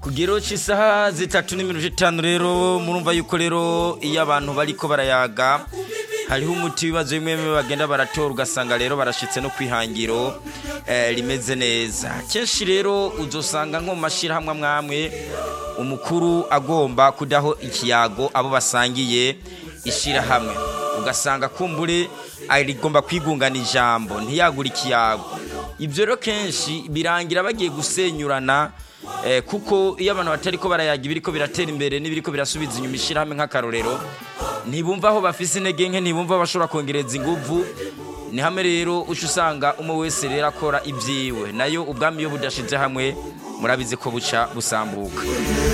kugero cy'isaha zitatu n'iminota itanu rero murumva yuko rero iyo abantu bariko barayaga hariho umuti w'ibibazo bimwe bimwe bagenda baratora ugasanga rero barashitse no kwihangiro eh, rimeze neza kenshi rero uzosanga nko mu mashyirahamwe amwamwe umukuru agomba kudaho ikiyago abo basangiye ishyirahamwe ugasanga kumbure rigomba kwigungana ijambo ntiyagure ikiyago ibyo rero kenshi birangira bagiye gusenyurana eh, kuko iyo abantu batari ko barayaga ibiriko biratera imbere n'ibiriko birasubiza inyuma ishyirahamwe nk'akarorero ntibumva aho bafise intege nke ntibumva aho bashobora kongereza inguvu ni hamwe rero uca usanga umwe wese rero akora ibyiwe nayo ubwami iyo budashize hamwe murabizi ko buca busambuka